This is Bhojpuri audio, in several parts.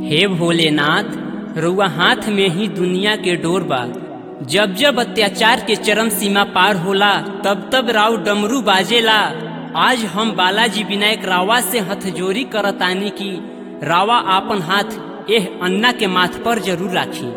हे भोलेनाथ रुआ हाथ में ही दुनिया के डोर बा जब जब अत्याचार के चरम सीमा पार होला तब तब राव डमरू बाजेला आज हम बालाजी विनायक रावा से हथजोरी करतानी की रावा आपन हाथ एह अन्ना के माथ पर जरूर राखी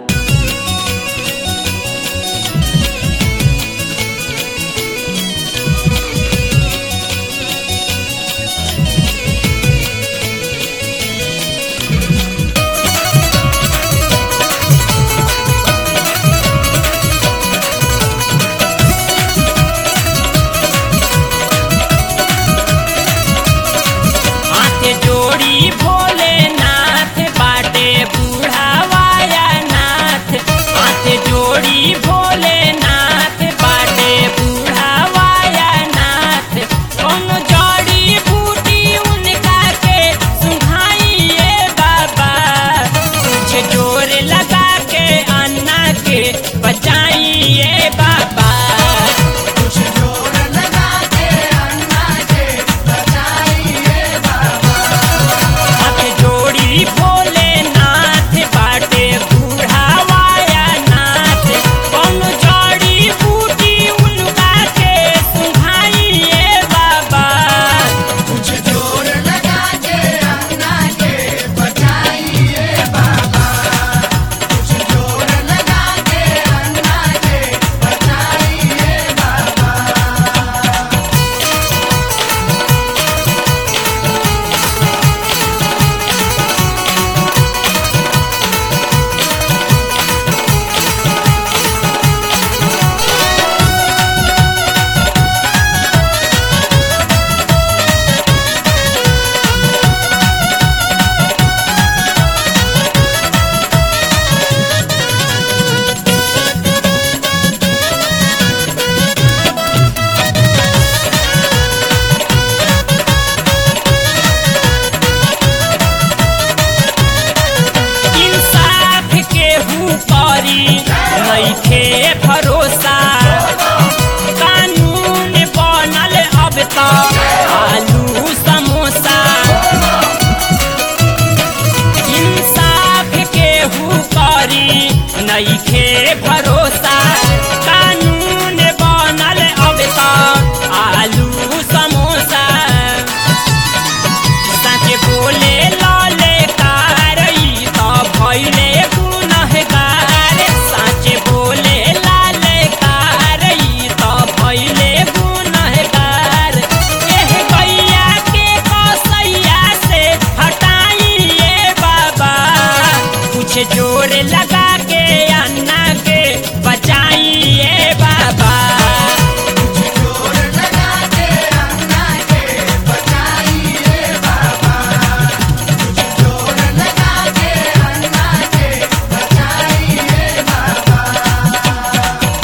हाथ जोड़ी भोलेनाथ बाटे बुढ़ावाया नाथ हाथ जोड़ी भोलेनाथ बाटे बुढ़ावाया नाथ कौन जड़ी बूटी उनका के सुहाइए बाबा कुछ जोर लगा के अन्ना के बचाइए बाबा कुछ जोर लगा के अन्ना के बचाइए बाबा हाथ जोड़ी भोलेनाथ बाटे बुढ़ावाया नाथ कौन जड़ी बूटी उनका के सुहाइए बाबा कुछ जोर लगा के अन्ना के बचाइए बाबा कुछ जोर लगा के अन्ना के बचाइए बाबा इंसाफ के करी नइखे भरोसा कानून बनल अब त आलू समोसा इंसाफ के करी नइखे भरोसा कानून बनल अब त आलू समोसा साचे बोले लाले कारई त भइले गुनहगार साचे बोले लाले कारई त भइले गुनहगार एह गैया के कसैया से हटाइए बाबा कुछ जोर लगा के अन्ना के बचाइए बाबा कुछ जोर लगा के अन्ना के बचाइए बाबा कुछ जोर लगा के अन्ना के बचाइए बाबा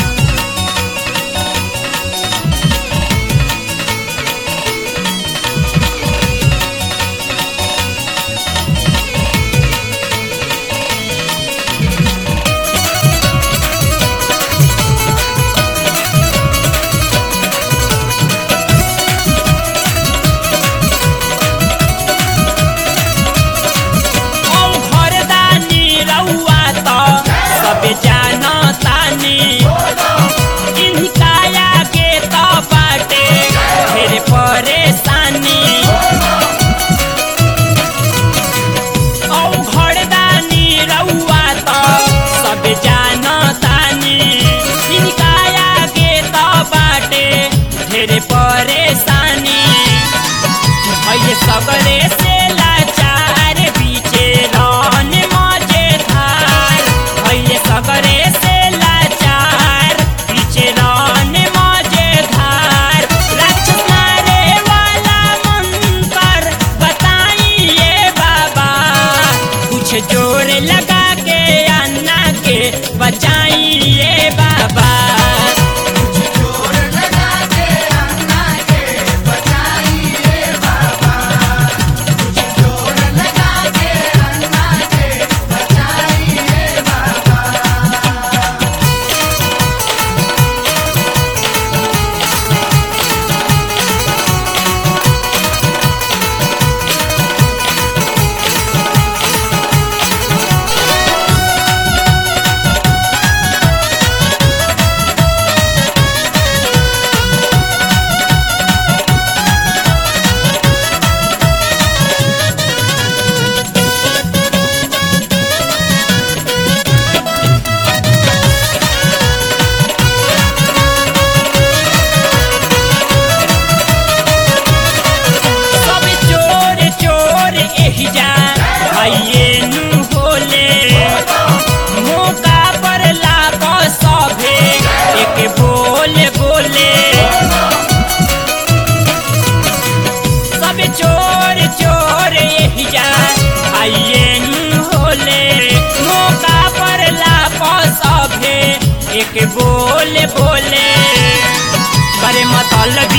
औ घरदानी रउआ त सब जानतानी इनकाया के त बाटे ढेर परेशानी औ घरदानी रउआ त सब जानतानी इनकाया के त बाटे ढेर परेशानी भैले सगरे से लाचार बीचे रन मजे धार भैले सगरे से लाचार बीचे रन मजे धार राक्षस मारे वाला मंत्र बताइए बाबा कुछ जोर लगा के अन्ना के बचाइए बाबा कुछ जोर लगा के अन्ना के बचाइए बाबा कुछ जोर लगा के अन्ना के बचाइए बाबा कुछ आइए नु होले मौका पर लाग सभे एक बोले बोले सब चोर चोर यही जा आइए नु होले मौका पर लाग सभे एक बोले बोले करे मतलब